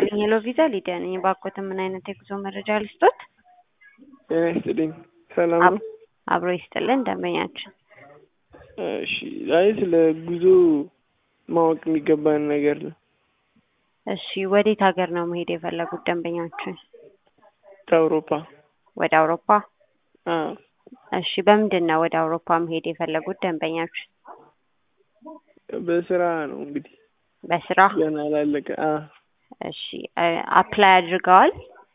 ይስጥልኝ ሄሎ ቪዛ ሊዲያ ነኝ። እባክዎትን ምን አይነት የጉዞ መረጃ ልስጦት? ጤና ይስጥልኝ ሰላም ነው? አብሮ ይስጥልን ደንበኛችን። እሺ አይ ስለ ጉዞ ማወቅ የሚገባን ነገር ነው። እሺ ወዴት ሀገር ነው መሄድ የፈለጉት ደንበኛችን? ከአውሮፓ ወደ አውሮፓ? አዎ እሺ በምንድን ነው ወደ አውሮፓ መሄድ የፈለጉት ደንበኛችን? በስራ ነው እንግዲህ በስራ? ገና አላለቀ። አዎ እሺ አፕላይ አድርገዋል?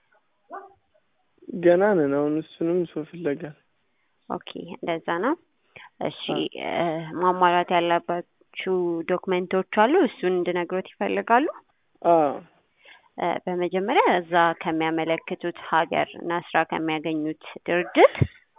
ገና ነን አሁን እሱንም ሰው ፍለጋ ኦኬ እንደዛ ነው። እሺ ማሟላት ያለባችሁ ዶክመንቶች አሉ እሱን እንድነግሮት ይፈልጋሉ? አዎ በመጀመሪያ እዛ ከሚያመለክቱት ሀገር እና ስራ ከሚያገኙት ድርጅት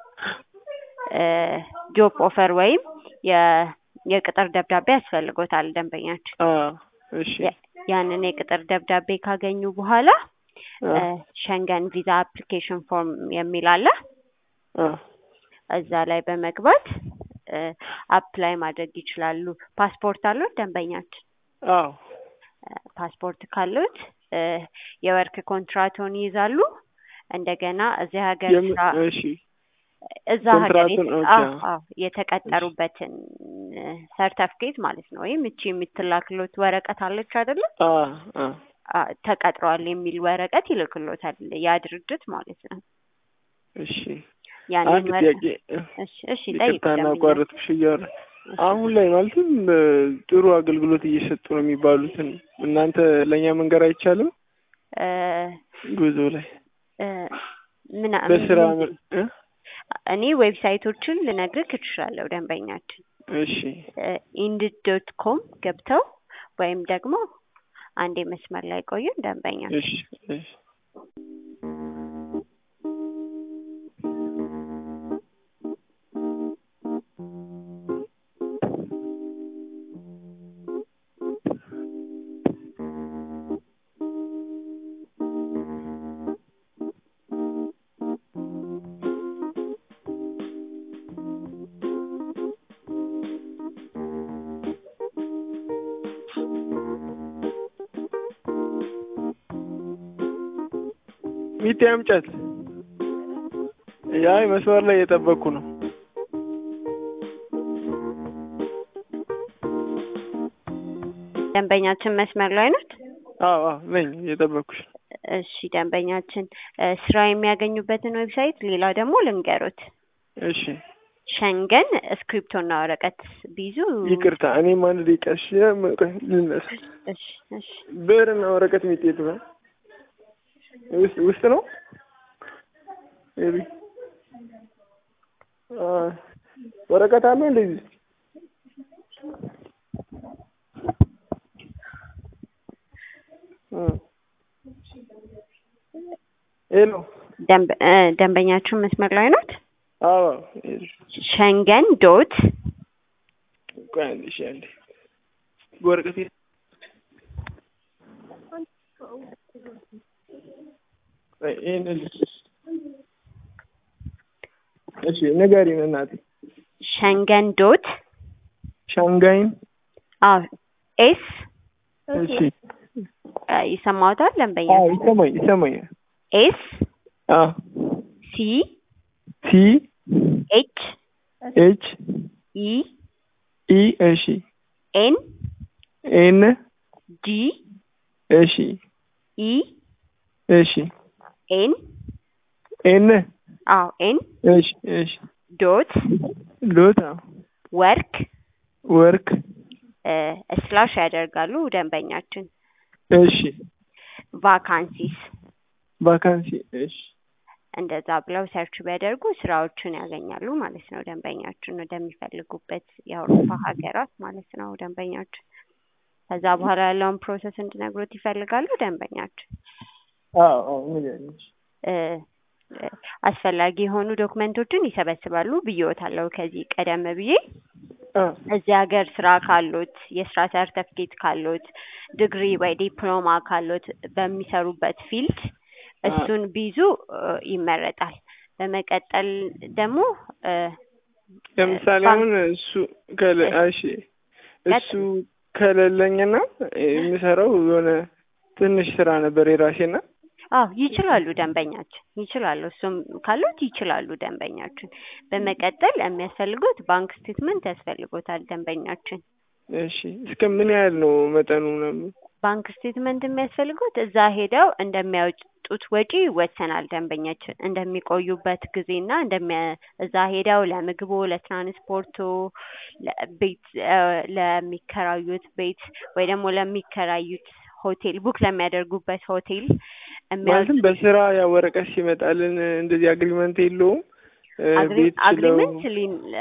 ጆብ ኦፈር ወይም የ- የቅጥር ደብዳቤ ያስፈልጎታል ደንበኛችን። አዎ እሺ ያንን የቅጥር ደብዳቤ ካገኙ በኋላ አዎ ሸንገን ቪዛ አፕሊኬሽን ፎርም የሚል አለ። አዎ እዛ ላይ በመግባት አፕላይ ማድረግ ይችላሉ። ፓስፖርት አሉት ደንበኛችን? አዎ ፓስፖርት ካሉት የወርክ ኮንትራቶን ይይዛሉ። እንደገና እዚህ ሀገር የም- ስራ እሺ እዛ ሀገር ኮንትራቱን ኦኬ፣ አዎ አዎ። አዎ የተቀጠሩበትን ሰርተፍኬት ማለት ነው። ወይም እቺ የምትላክሎት ወረቀት አለች አይደለ? አዎ አዎ አ- ተቀጥረዋል የሚል ወረቀት ይልክሎታል ያ ድርጅት ማለት ነው። እሺ ያንን አንድ ወረ- ጥያቄ እሺ እሺ ጠይቁ ይቅርታ ደንበኛ። እናቋረጥኩሽ እያወራ አሁን ላይ ማለትም እ፣ ጥሩ አገልግሎት እየሰጡ ነው የሚባሉትን እናንተ ለእኛ መንገር አይቻልም? እ ጉዞ ላይ እ ምን በስራ ምን- ምር- እ? እኔ ዌብሳይቶችን ልነግርህ እችላለሁ ደንበኛችን እሺ ኢንድ ዶት ኮም ገብተው ወይም ደግሞ አንዴ መስመር ላይ ቆዩን ደንበኛ እሺ እሺ ሚቴ አምጫት። ያይ መስመር ላይ እየጠበቅኩ ነው። ደንበኛችን መስመር ላይ ናት። አዎ አዎ ነኝ እየጠበቅኩሽ ነው። እሺ ደንበኛችን እ ስራ የሚያገኙበትን ዌብሳይት ሌላ ደግሞ ልንገሩት። እሺ ሸንገን እስክሪፕቶና ወረቀት ቢይዙ ይቅርታ እኔም አንድ ደቂቃ እሺ ቆይ ልነሳ። እሺ እሺ ብዕርና ወረቀት ሚጤት ነው ውስጥ ውስጥ ነው ሜቢ አ ወረቀት አለ እንደዚህ እ ሄሎ ደንበ እ ደንበኛችን መስመር ላይ ናት። አዎ ሸንገን ዶት ቆይ አንዴ እሺ አንዴ ወረቀት የት- ቆይ ይሄንን እሺ ንገሪን እናቴ ሸንገን ዶት ሻንጋይን አዎ ኤስ እሺ እ ይሰማዎታል ደንበኛ አዎ ይሰማኝ ይሰማኛል ኤስ አዎ ሲ ሲ ኤች ኤች ኢ ኢ እሺ ኤን ኤን ጂ እሺ ኢ እሺ ኤን ኤን አዎ ኤን እሺ እሺ ዶት ዶት አዎ ወርክ ወርክ እ ስላሽ ያደርጋሉ ደንበኛችን እሺ ቫካንሲስ ቫካንሲ እሺ እንደዛ ብለው ሰርች ቢያደርጉ ስራዎችን ያገኛሉ ማለት ነው። ደንበኛችን ወደሚፈልጉበት የአውሮፓ ሀገራት ማለት ነው ደንበኛችን። ከዛ በኋላ ያለውን ፕሮሰስ እንድነግሮት ይፈልጋሉ ደንበኛችን። አዎ አዎ ንገሪኝ እሺ እ እ አስፈላጊ የሆኑ ዶክመንቶችን ይሰበስባሉ ብዬዎታለሁ ከዚህ ቀደም ብዬ። አዎ እዚህ ሀገር ስራ ካሎት፣ የስራ ሰርተፍኬት ካሎት፣ ዲግሪ ወይ ዲፕሎማ ካሎት በሚሰሩበት ፊልድ እሱን ቢይዙ እ ይመረጣል። በመቀጠል ደግሞ እ ለምሳሌ ባንክ- አሁን እሱ ከለ እሺ እሱ ከሌለኝና የምሰራው የሆነ ትንሽ ስራ ነበር የራሴና አዎ ይችላሉ ደንበኛችን ይችላሉ። እሱም ካሉት ይችላሉ ደንበኛችን። በመቀጠል የሚያስፈልጉት ባንክ ስቴትመንት ያስፈልጎታል ደንበኛችን። እሺ እስከ ምን ያህል ነው መጠኑ ምናምን? ባንክ ስቴትመንት የሚያስፈልጉት እዛ ሄደው እንደሚያወጡት ወጪ ይወሰናል። ደንበኛችን እንደሚቆዩበት ጊዜና እንደሚያ እዛ ሄደው ለምግቡ፣ ለትራንስፖርቱ፣ ለቤት ለሚከራዩት ቤት ወይ ደግሞ ለሚከራዩት ሆቴል ቡክ ለሚያደርጉበት ሆቴል ማለትም በስራ ያ ወረቀት ሲመጣልን እንደዚህ አግሪመንት የለውም ቤት ችለው አግሪመንት